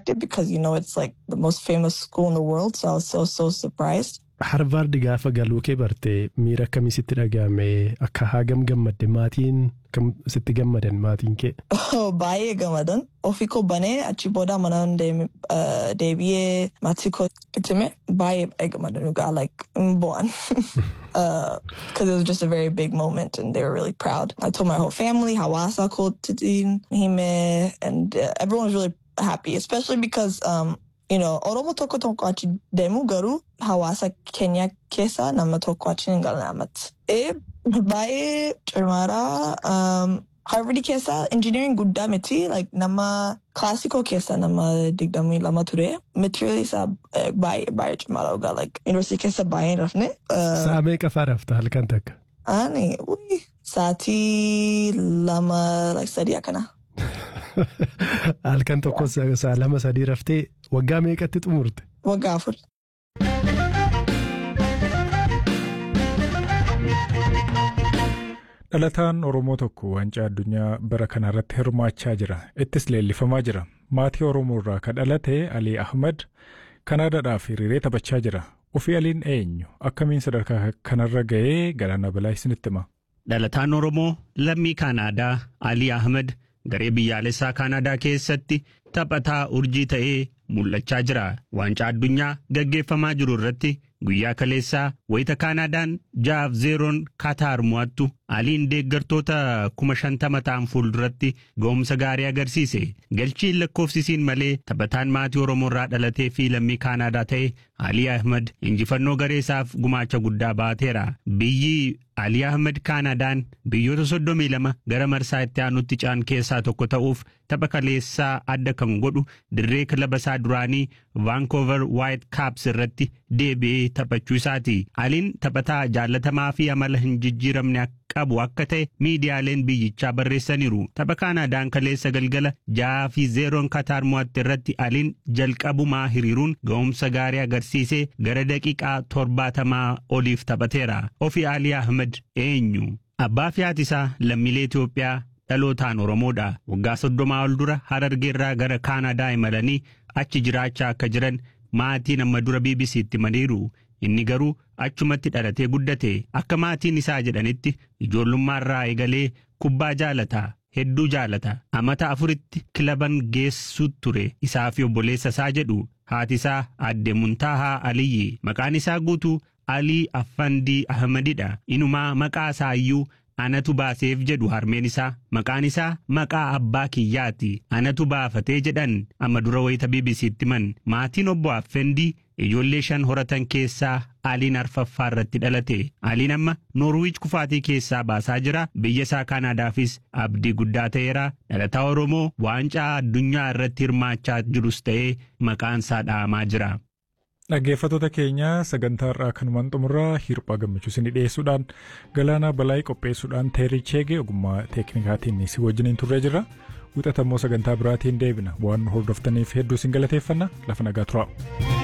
expected because you know it's like the most famous school in the world. So I was so so surprised. Harvaard gaafa galuu kee barte miira akkamii sitti dhaga'ame akka hagam gammadde maatiin kam sitti gammadan maatiin kee. Baay'ee gammadan ofii koo banee achi booda mana deebi'ee maatii koo itti hime baay'ee baay'ee gammadan dhugaa like hin bo'an. Because it was just a very big moment and they were really proud. I told my whole family hawaasa kootiin hime and uh, everyone was really happy especially because um, you know, Oromo tokko tokko achi deemu garuu hawaasa keenya keessa nama tokko achi hin galan amatti. E baay'ee cimaadha. Um, Harvard keessa engineering guddaa miti like nama classical keessa nama digdamii lama ture. Material isaa baay'ee baay'ee cimaadha dhugaa like university keessa baay'ee rafne. Sa'a meeqa fa'aa rafta halkan takka? Ani sa'aatii lama like sadii akkana. Halkan tokko sa'a lama sadii raftee waggaa meeqatti xumurte? Waggaa afur. Dhalataan Oromoo tokko waancaa addunyaa bara kana irratti hirmaachaa jira. Ittis leellifamaa jira. Maatii Oromoo irraa kan dhalate Alii Ahmad Kanaadaadhaaf hiriiree taphachaa jira. Ofii Aliin eenyu? Akkamiin sadarkaa kanarra ga'ee galaana balaa isinitti hima? Dhalataan Oromoo lammii Kanaadaa Alii Ahmad garee biyyaalessaa Kanaadaa keessatti taphataa urjii ta'ee mul'achaa jira. Waancaa addunyaa gaggeeffamaa jiru irratti guyyaa kaleessaa wayita Kaanaadaan jaaf zeeroon Kataar mo'attu Aliin deeggartoota kuma shantama ta'an fuulduratti ga'umsa gaarii agarsiise. Galchiin lakkoofsisiin malee taphataan maatii Oromoo irraa dhalatee fi lammii Kaanaadaa ta'e Alii Ahmad injifannoo garee isaaf gumaacha guddaa baateera. Biyyi Alii Ahmad Kaanaadaan biyyoota soddomii lama gara marsaa itti aanutti caan keessaa tokko ta'uuf tapha kaleessaa adda kan godhu dirree kilaba isaa duraanii Vancouver White Caps irratti deebi'ee taphachuu isaati. Aliin taphataa jaallatamaa fi amala hin jijjiiramne qabu akka ta'e miidiyaaleen biyyichaa barreessaniiru. Tapha Kaanaadaan kaleessa galgala ja'a fi zeeroon Kataar mo'atte irratti Aliin jalqabumaa hiriiruun ga'umsa gaarii agarsiisee gara daqiiqaa torbaatamaa oliif taphateera. Ofii Alii Ahmed eenyu? Abbaa fi haati isaa lammiilee Itoophiyaa dhalootaan Oromoodha. Waggaa soddomaa ol dura Harargeerraa gara Kaanaadaa imalanii achi jiraachaa akka jiran maatiin amma dura BBC'tti himaniiru. Inni garuu achumatti dhalatee guddate akka maatiin isaa jedhanitti ijoollummaarraa eegalee kubbaa jaalata. Hedduu jaalata. Amata afuritti kilaban geessu ture isaa fi obboleessa isaa jedhu haati isaa aadde Muntaahaa Aliyyi. Maqaan isaa guutuu Alii Affandii Ahmadidha. Inumaa maqaa isaa iyyuu anatu baaseef jedhu harmeen isaa maqaan isaa maqaa abbaa kiyyaati anatu baafatee jedhan amma dura wayita BBC'tti himan maatiin obbo Affandii ijoollee shan horatan keessaa aliin arfaffaa irratti dhalate aliin amma noorwiich kufaatii keessaa baasaa jira biyya isaa kaanaadaafis abdii guddaa ta'eera dhalataa oromoo waancaa addunyaa irratti hirmaachaa jirus ta'ee maqaan isaa dha'amaa jira. Dhaggeeffattoota keenya sagantaa irraa kanumaan xumurraa hirphaa gammachuu isinii dhiyeessuudhaan galaanaa balaayii qopheessuudhaan teerii cheegee ogummaa teeknikaatiin si wajjiniin turree jirra. Wixatammoo sagantaa biraatiin deebina waan hordoftaniif hedduu isin galateeffanna lafa nagaa turaa.